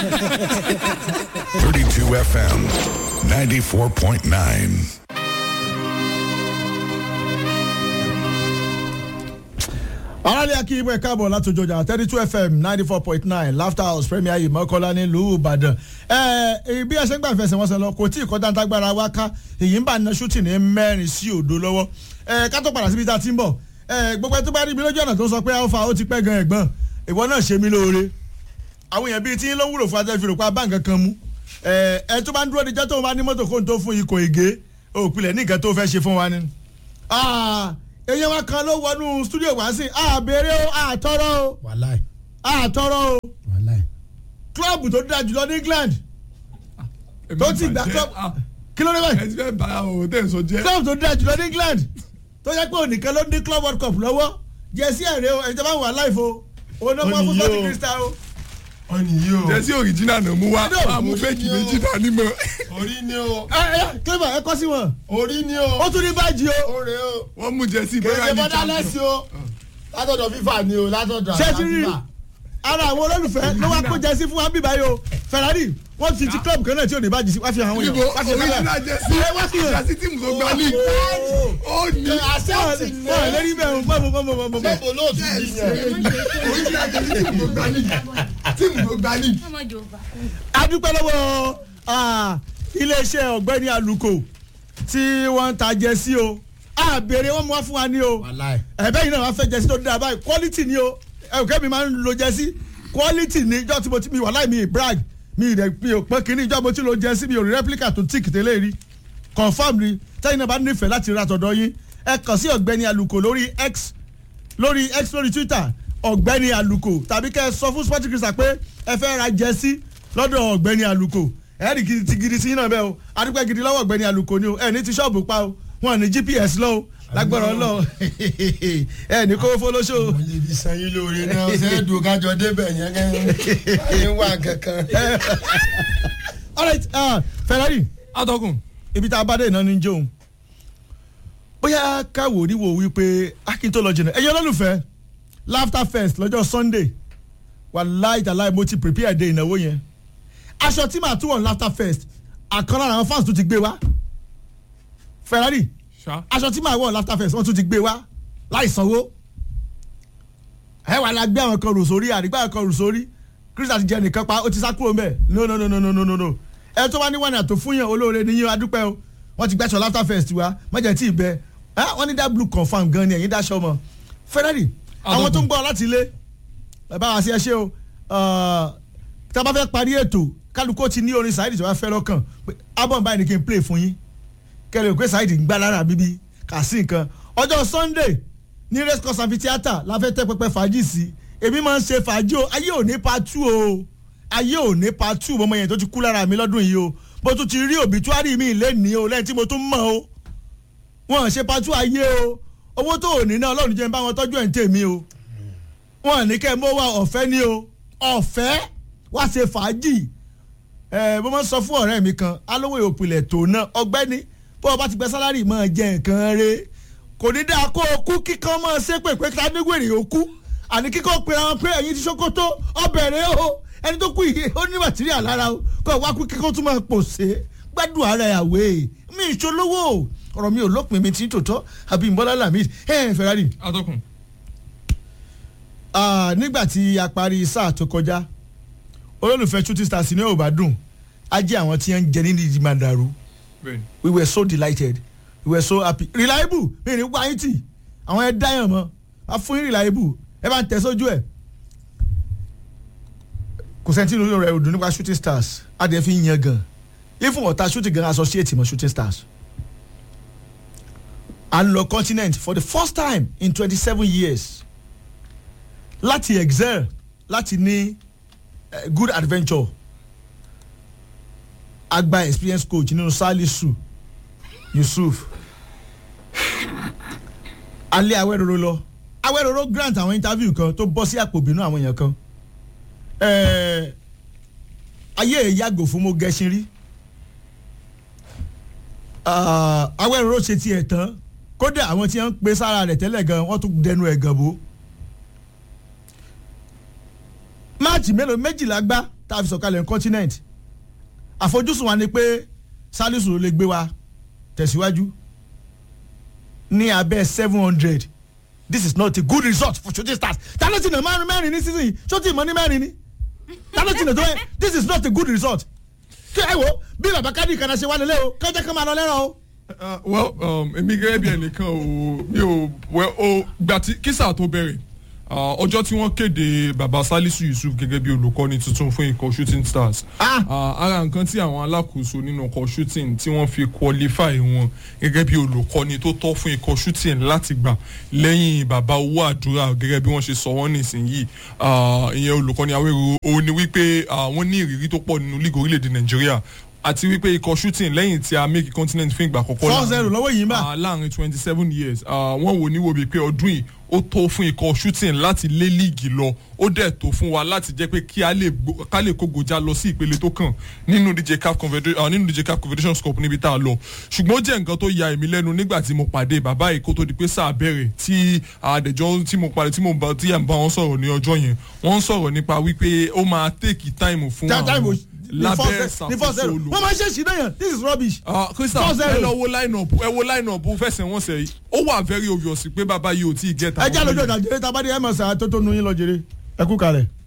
32 FM 94.9. aráàlú akí ibò ẹ̀ka àbọ̀ látòjọ ọjà thirty two fm ninety four point nine laughter house premier yìí mọ́kànlá nílùú ìbàdàn ẹ bí ẹsẹ̀ ń gbà fẹsẹ̀ wọn sọ lọ kò tí ì kọjá ntágbára wa ká èyí ń bá na shooting ní mẹ́rin sí òdo lọ́wọ́ ẹ ká tó padà síbi tá a ti ń bọ̀ ẹ gbogbo ẹ tó bá rí ibi lójú ọ̀nà tó sọ pé alpha ó ti pẹ́ gan ẹ̀gbọ́n ìwọ náà ṣe mí lóore àwọn èèyàn bíi tí ń ló wúlò fún ajẹ́ ìfìrò pa báǹkì kan mú ẹ ẹ tó bá ń dúró de jẹ́ tó bá ní mọ́tò kó n tó fún ikọ̀ ègé òpìlẹ̀ ní nǹkan tó fẹ́ ṣe fún wa ni. èèyàn wa kan ló wọnú stúdíò wá sí àbèrè o àtọrọ o wàláì àtọrọ o wàláì. kílọ̀bù tó dáa jùlọ ní England tó ti gbà kílọ̀bù kí ló dé báyìí ẹ ti fẹ́ bá o tẹ̀ sọ jẹ́. kílọ̀bù tó dáa jùlọ ní England tó yẹ pé ònìkan ló ní club world cup lọ́wọ́ jẹ́sí ẹ̀rẹ́ o ẹ̀jẹ̀ bá wà láìfo òun náà wọ́n fún Ó ní bọ́ọ̀lù yóò. crystal o. ọ̀nì yìí o jẹ́sí òrìjínà náà mú wá No. àmú fẹ́ẹ̀kì méjì dání mọ́. orí ni o ẹ ẹ clever ẹ kọ́ sí wọn orí ni o ó tún ní bájì o. ó rè o wọ́n mú jẹ́sí kèrè bóyá ní bọ́dá lẹ́sìn o látọ̀dọ̀ fífà ni o látọ̀dọ̀ ṣé ti rí ara àwọn olólùfẹ́ ló wá kó jẹ́sí fún wa bíbá yìí o Ferrari wọ́n ti ti club kan náà tí ò ní bájì sí wá fi hàn àwọn ibo èèyàn wá fi hàn òrìjínà àwọn jẹ́sí ẹ wá fi hàn. jẹ́sí tíìmù tó gba league ó ní àṣẹ́ọ̀tì ni ọ̀ lérí bẹ́ẹ̀ mọ̀ mọ̀ mọ̀ mọ̀ mọ̀. sẹ́kọ̀ lóòtú yìí yẹn òrìjínà jẹ́sí tíìmù tó gba league tíìmù tó gba league. a dúpẹ́ lọ́wọ́ ah, iléeṣẹ́ ọ̀gbẹ́ni aluko tí wọ́n ń ta jẹ́sí o a béèrè wọ́n mú wá fún wa ní o wàláì ẹ̀bẹ́ yìí náà wọ́n fẹ́ jẹ́sí tó dáa báyìí quality ni o ẹ̀kẹ́ mi máa ń lo jẹ́sí quality ni ìjọ tí mo ti mi wà láì mi brag mi rẹ̀ mi ò pọ́n kínní ìjọ mo ti lo jẹ́sí mi ò rí replica tó tíì tẹ́lẹ̀ rí confam ni tẹ́yìn náà bá nífẹ̀ẹ́ láti ra tọ̀dọ̀ yín ẹ kàn sí ọ̀gbẹ́ni aluko lórí x lórí x lórí twitter ọ̀gbẹ́ni aluko tàbí kẹ́ ẹ sọ fún sporting crystal pé ẹ fẹ́ ra jẹ́sí lọ́dọ̀ ọ̀gbẹ́ni aluko ẹ̀ẹ́dì gidi ti gidi sí yín náà bẹ́ẹ̀ o adúpẹ́ gidi lọ́wọ́ ọ̀gbẹ́ni aluko ni o ẹ̀ ní ti ṣọ́ọ̀bù pa o wọn ní gps lọ o lágbára ọlọ ẹ̀ ní kówó fọlọ́ṣọ́ o. mo lè fi sẹ́yìn lóore náà sẹ́ẹ̀dùn kájọ débẹ̀ yẹn kẹ́ ẹ̀ wá kankan. alright uh, Ferrari atọ́kùn ibi tá a bá dé iná ní jóun bóyá káwò níwò wípé akin tó lọ jìnnà ẹ̀yin olólùfẹ́ laughter fest lọ́jọ́ sunday wàláì tàláì mo ti prepare de ìnáwó yẹn aṣọ tí màá tún wọ̀ ní laughter fest àkàn lára àwọn fans tó ti gbé wá Ferrari ṣá aṣọ tí màá wọ̀ ní laughter fest wọ́n tún ti gbé wá láì sanwó ẹ wà la gbé àwọn kan rò sórí àdìgbà àwọn kan rò sórí Chris àti jẹ nìkan pa ó ti sá kúrò mbẹ no no no no no no no no ẹ tó wá ní wàhánà tó fún yàn olóore níyàn adúpẹ́ o wọ́n ti gbẹ́sọ̀ laughter fest wa mọ̀jẹ̀ tí ì bẹ ẹ wọ́n ní dá blue confam gan ni ẹ̀yin dáṣọ mọ́ Ferrari àwọn tó ń gbọ́ láti ilé ẹ bá wa sí ẹ ṣe o tá a bá fẹ́ parí ètò kálukó ti ní orin Saheed tí wọ́n fẹ́ lọ́kàn pé album báyìí ni kí n play fún yín kẹlẹ òkè Saheed ń gbá lára bíbí kà sí nǹkan ọjọ́ Sunday ní race course amphitheatre la fẹ́ tẹ́ pẹpẹ fàájì sí èmi máa ń ṣe fàájì o ayé ò ní pa tú o ayé ò ní pa tú ọmọ yẹn tó ti kú lára mi lọ́dún yìí o bó tún ti rí òbítúárì mi lẹ́nìí o lẹ́yìn tí mo tún mọ̀ o wọn ṣe pa tú ayé o owó tó ò ní náà Ọlọ́run jẹ́ ń bá wọn tọ́jú ẹ̀ ń tèmi o wọn ní kẹ́ ẹ mọ́ wa ọ̀fẹ́ ni o ọ̀fẹ́ wá ṣe fàájì ẹ bó máa ń sọ fún ọ̀rẹ́ mi kan alówó ìpìlẹ̀ tó náà ọgbẹ́ni bó o bá ti gbẹ sálárì máa jẹ nǹkan rẹ kò ní dáa kó o kú kíkan máa ṣe pé pé ká nígbèrè o kú àní kíkọ́ pera wọn pé ẹ̀yin ti ṣókótó ọbẹ̀ rẹ o ẹni tó kú yìí ó ní màtíríà lára o kó o wá kú kíkọ́ tún máa pòṣe gbádùn ara ẹ̀ àwẹ̀ mi ìṣolówó ọ̀rọ̀ mi ò lópin mi ti ń tòótọ́ àbí ìbọ́lá lamid ẹ̀ Ferrari atọ́kùn Ah, nígbà tí a parí sáà tó kọjá olólùfẹ́ shooting stars ní ò bá dùn á jẹ́ àwọn tí wọ́n ń jẹ nínú ìdí màdàrú bẹ́ẹ̀ni we were so delighted we were so happy reliable mi ní wáyé tì àwọn ẹ dáyàn mọ́ a fún yín reliable ẹ bá ń tẹ̀ sójú ẹ̀ kò sẹ́ńtì lórí rẹ̀ òdùn nípa shooting stars á dẹ̀ fi ń yan gan ifun ọ̀tá shooting gan associate mọ́ shooting stars à ń lọ continent for the first time in twenty seven years láti excel láti ní eh, good adventure agba experience coach nínú salisu yusuf alẹ́ awẹ́rọ̀rọ̀ lọ awẹ́rọ̀rọ̀ grant àwọn interview kan tó bọ́ sí àpò ìbínú àwọn èèyàn kan Eh, ayé ẹ̀ yàgò fún mo gẹṣin rí Ah, awẹ́rọ̀rọ̀ ṣe tiẹ̀ tán kódà àwọn tí wọ́n ń pe sára rẹ̀ tẹ́lẹ̀ gan wọ́n tún dẹnu ẹ̀ gan bó máàcì mélòó méjìlá gbá tá a fi sọ̀kalẹ̀ ní continent àfojúsùn wa ni pé salisu ló lè gbé wa tẹ̀síwájú ní abẹ́ seven hundred this is not a good result for shooting stars ta ló ti nà márùn mẹ́rin ní season yìí ṣó ti mọ ní mẹ́rin ní ta ló ti nà tó yẹ this is not a good result kí ẹ wo bí bàbá kádì kan náà ṣe wá lélẹ̀ o kọjá kan máa lọ lẹ́rọ̀ o. Uh, well um, èmi gẹ́gẹ́ bí ẹnìkan ò mi ò well o gbà tí kísà tó bẹ̀rẹ̀ uh, ọjọ́ tí wọ́n kéde baba salisu yusuf gẹ́gẹ́ bí olùkọ́ni tuntun fún ikọ̀ shooting stars Ah! uh, ara nǹkan tí àwọn alákòóso nínú ikọ̀ shooting tí wọ́n fi qualify wọn gẹ́gẹ́ bí olùkọ́ni tó tọ́ fún ikọ̀ shooting láti gbà lẹ́yìn baba owó àdúrà gẹ́gẹ́ bí wọ́n ṣe sọ wọ́n nísìnyí uh, ìyẹn olùkọ́ni awéru òun ni wípé uh, wọ́n ní ìrírí tó pọ̀ nínú league orílẹ̀-èdè nàìjíríà àti wípé ikọ̀ shooting lẹ́yìn tí a make continent fún ìgbà àkọ́kọ́ four zero lọ́wọ́ yìí ń bà. Ah, láàrin twenty seven years ah, wọ́n wò ní wo bíi pé ọdún yìí ó tó fún ikọ̀ shooting láti lé líìgì lọ ó dẹ̀ tó fún wa láti jẹ́ pé kí a lè gbó- ká lè kó gojá lọ sí ìpele tó kàn nínú dj caf confederation nínú dj caf confederation cup níbi tá a lọ ṣùgbọ́n ó jẹ́ nǹkan tó ya èmi lẹ́nu nígbà tí mo pàdé bàbá yìí kó tó di pé sáà bẹ̀rẹ̀ tí àdẹ̀jọ́ tí mo pàdé tí mo bá tí à ń bá wọn sọ̀rọ̀ ní ọjọ́ yẹn wọ́n ń sọ̀rọ̀ nípa wípé ó máa take time fún That time àwọn was- ní four lábẹ́ ze- ní four ìṣàkóso zero olùkọ́ wọ́n máa ṣe ṣì náà yàn this is rubbish. ah crystal Four zero. ẹ lọ wo line up ẹ wo line up fẹsẹ̀ wọn sẹ̀ yìí ó wà very obvious pé bàbá yìí ò tí ì get ẹ jẹ́ àlejò ìdájọ́ tá a bá dé ẹ̀ mọ̀ sáà tó tó nu yín lọ jèrè ẹ kú kalẹ̀.